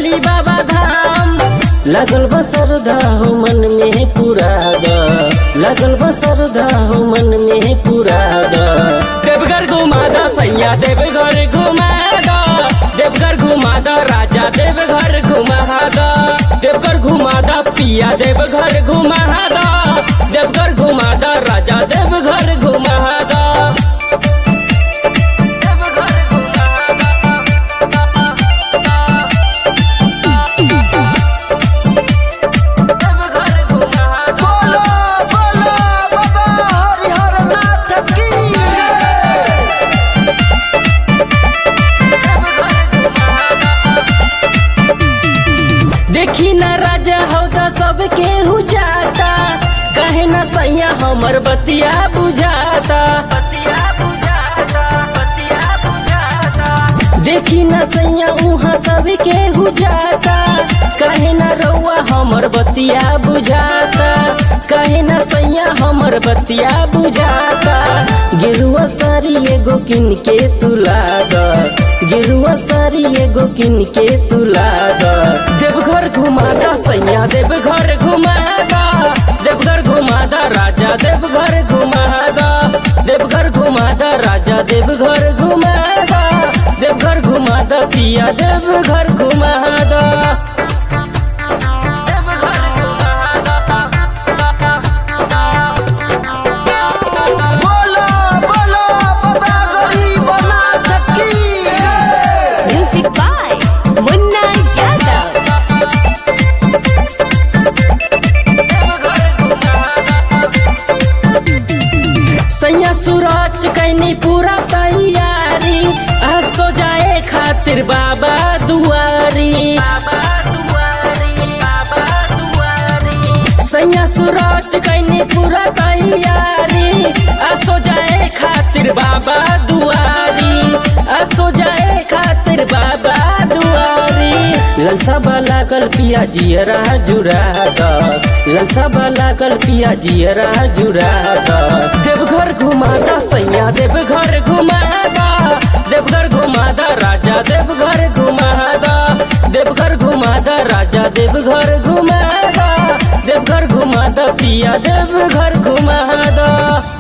जाई बाबा धाम लगल बसरधा हो मन में पूरा द लगल बसरधा हो मन में पूरा द देवघर घुमा द सैया देवघर घुमा द देवघर घुमा द राजा देवघर घुमा द देवघर घुमा द पिया देवघर घुमा द देवघर घुमा द राजा देवघर घुमा द बोलो बोलो बाबा हरिहर नाथ की देखी न राजा हौदा सबके हु जाता कहे न सैया हमर बतिया बुझाता देखी न सैया उहाँ सबके हु जाता कहे न रउआ हमर बतिया बुझाता कहे न सैया हमर बतिया बुझाता गिरुआ सारी एगो किन के तुला द गिरुआ सारी एगो किन के तुला द देवघर घुमा द सैया देवघर घुमा द देवघर घुमा द राजा देवघर घुमा द देवघर घुमा द राजा देवघर घुमा द देवघर घुमा द पिया देवघर घुमा द बोलो बोलो बाबा गरीब नाथ की Music by Munna Yadav. सैया सूरज कैनी पूरा तैयारी आ सो जाए खातिर बाबा दुआरी सैया सूरज कैनी पूरा तैयारी आ सो जाए खातिर बाबा दुआरी आ सो जाए खातिर बाबा दुआरी ललसा वाला कल पिया जियरा जुरा द ललसा वाला कल पिया जियरा जुरा द देवघर घुमा द सैया देवघर घुमा द देवघर घुमा द राजा देवघर घुमा द देवघर घुमा द राजा देवघर घुमा द देवघर घुमा द पिया देवघर घुमा द